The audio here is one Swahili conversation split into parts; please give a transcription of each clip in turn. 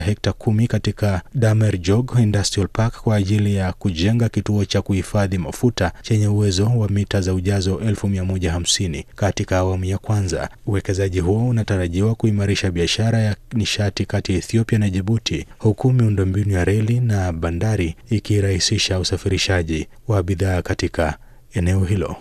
hekta kumi katika Damerjog Industrial Park kwa ajili ya kujenga kituo cha kuhifadhi mafuta chenye uwezo wa mita za ujazo 1150 katika awamu ya kwanza. Uwekezaji huo unatarajiwa kuimarisha biashara ya nishati kati ya Ethiopia na Djibouti, huku miundombinu ya reli na bandari ikirahisisha usafirishaji wa bidhaa katika eneo hilo.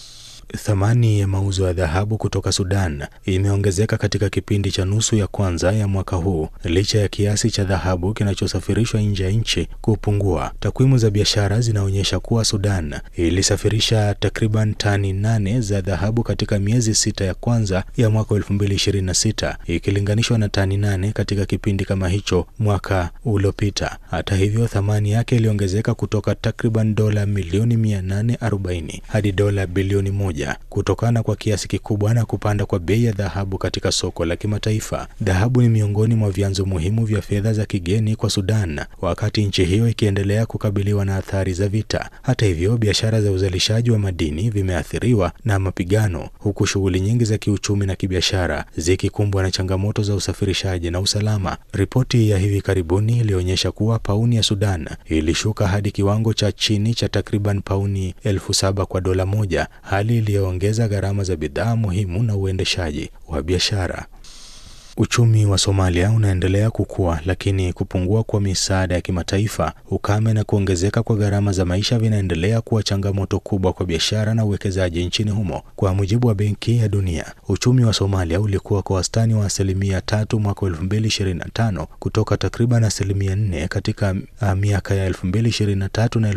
Thamani ya mauzo ya dhahabu kutoka Sudan imeongezeka katika kipindi cha nusu ya kwanza ya mwaka huu licha ya kiasi cha dhahabu kinachosafirishwa nje ya nchi kupungua. Takwimu za biashara zinaonyesha kuwa Sudan ilisafirisha takriban tani nane za dhahabu katika miezi sita ya kwanza ya mwaka 2026 ikilinganishwa na tani nane katika kipindi kama hicho mwaka uliopita. Hata hivyo, thamani yake iliongezeka kutoka takriban dola milioni 840 hadi dola bilioni moja kutokana kwa kiasi kikubwa na kupanda kwa bei ya dhahabu katika soko la kimataifa. Dhahabu ni miongoni mwa vyanzo muhimu vya fedha za kigeni kwa Sudan, wakati nchi hiyo ikiendelea kukabiliwa na athari za vita. Hata hivyo, biashara za uzalishaji wa madini vimeathiriwa na mapigano, huku shughuli nyingi za kiuchumi na kibiashara zikikumbwa na changamoto za usafirishaji na usalama. Ripoti ya hivi karibuni ilionyesha kuwa pauni ya Sudan ilishuka hadi kiwango cha chini cha takriban pauni elfu saba kwa dola moja, hali iliyoongeza gharama za bidhaa muhimu na uendeshaji wa biashara. Uchumi wa Somalia unaendelea kukua, lakini kupungua kwa misaada ya kimataifa, ukame na kuongezeka kwa gharama za maisha vinaendelea kuwa changamoto kubwa kwa biashara na uwekezaji nchini humo. Kwa mujibu wa Benki ya Dunia, uchumi wa Somalia ulikuwa kwa wastani wa asilimia tatu mwaka 2025 kutoka takriban asilimia nne katika miaka ya 2023 na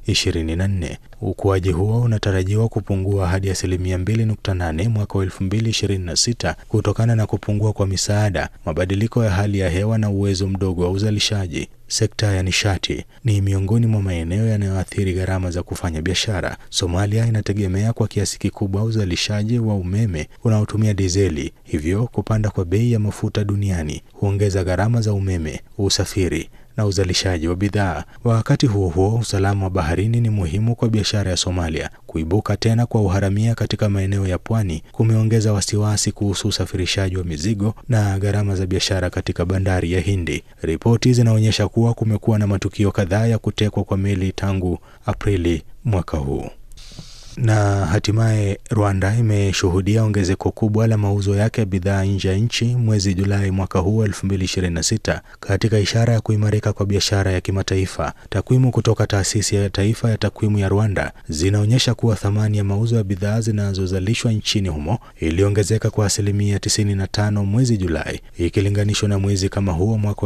2024. Ukuaji huo unatarajiwa kupungua hadi asilimia 2.8 mwaka wa 2026 kutokana na kupungua kwa misaada, mabadiliko ya hali ya hewa na uwezo mdogo wa uzalishaji. Sekta ya nishati ni miongoni mwa maeneo yanayoathiri gharama za kufanya biashara. Somalia inategemea kwa kiasi kikubwa uzalishaji wa umeme unaotumia dizeli, hivyo kupanda kwa bei ya mafuta duniani huongeza gharama za umeme, usafiri na uzalishaji wa bidhaa. Wakati huo huo, usalama wa baharini ni muhimu kwa biashara ya Somalia. Kuibuka tena kwa uharamia katika maeneo ya pwani kumeongeza wasiwasi kuhusu usafirishaji wa mizigo na gharama za biashara katika bandari ya Hindi. Ripoti zinaonyesha kuwa kumekuwa na matukio kadhaa ya kutekwa kwa meli tangu Aprili mwaka huu. Na hatimaye Rwanda imeshuhudia ongezeko kubwa la mauzo yake ya bidhaa nje ya nchi mwezi Julai mwaka huu 2026 katika ishara ya kuimarika kwa biashara ya kimataifa. Takwimu kutoka taasisi ya taifa ya takwimu ya Rwanda zinaonyesha kuwa thamani ya mauzo ya bidhaa zinazozalishwa nchini humo iliongezeka kwa asilimia 95 mwezi Julai ikilinganishwa na mwezi kama huo mwaka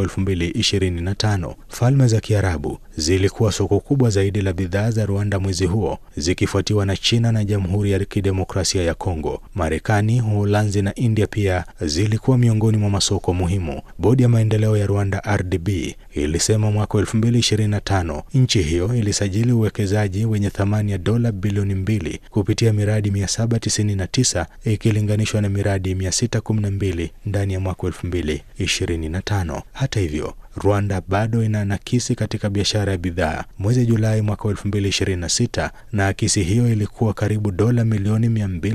2025. Falme za Kiarabu zilikuwa soko kubwa zaidi la bidhaa za Rwanda mwezi huo zikifuatiwa na China na Jamhuri ya Kidemokrasia ya Kongo. Marekani, Uholanzi na India pia zilikuwa miongoni mwa masoko muhimu. Bodi ya maendeleo ya Rwanda RDB ilisema mwaka 2025 nchi hiyo ilisajili uwekezaji wenye thamani ya dola bilioni mbili kupitia miradi 799 ikilinganishwa na miradi 612 ndani ya mwaka 2025. Hata hivyo Rwanda bado ina nakisi katika biashara ya bidhaa. Mwezi Julai mwaka 2026 na akisi hiyo ilikuwa karibu dola milioni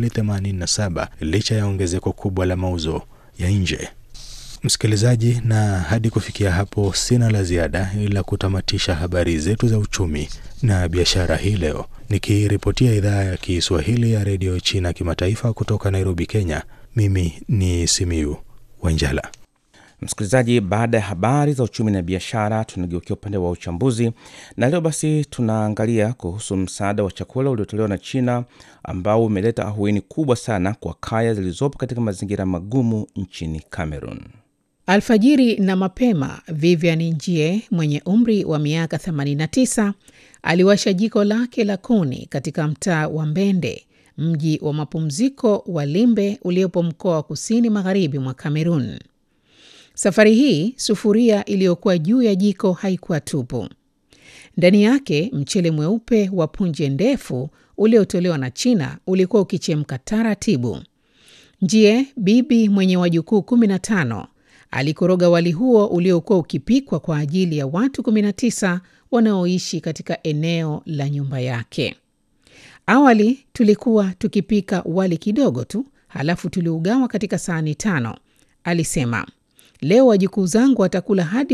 287 licha ya ongezeko kubwa la mauzo ya nje. Msikilizaji, na hadi kufikia hapo sina la ziada ila kutamatisha habari zetu za uchumi na biashara hii leo, nikiripotia idhaa ya Kiswahili ya redio China kimataifa kutoka Nairobi, Kenya. Mimi ni Simiu Wanjala. Msikilizaji, baada ya habari za uchumi na biashara, tunageukia upande wa uchambuzi, na leo basi tunaangalia kuhusu msaada wa chakula uliotolewa na China ambao umeleta ahueni kubwa sana kwa kaya zilizopo katika mazingira magumu nchini Cameroon. Alfajiri na mapema, Vivian Njie mwenye umri wa miaka 89 aliwasha jiko lake la kuni katika mtaa wa Mbende, mji wa mapumziko wa Limbe uliopo mkoa wa kusini magharibi mwa Cameroon. Safari hii sufuria iliyokuwa juu ya jiko haikuwa tupu. Ndani yake mchele mweupe wa punje ndefu uliotolewa na China ulikuwa ukichemka taratibu. Njie, bibi mwenye wajukuu 15, alikoroga wali huo uliokuwa ukipikwa kwa ajili ya watu 19 wanaoishi katika eneo la nyumba yake. Awali tulikuwa tukipika wali kidogo tu, halafu tuliugawa katika sahani tano, alisema. Leo wajukuu zangu watakula hadi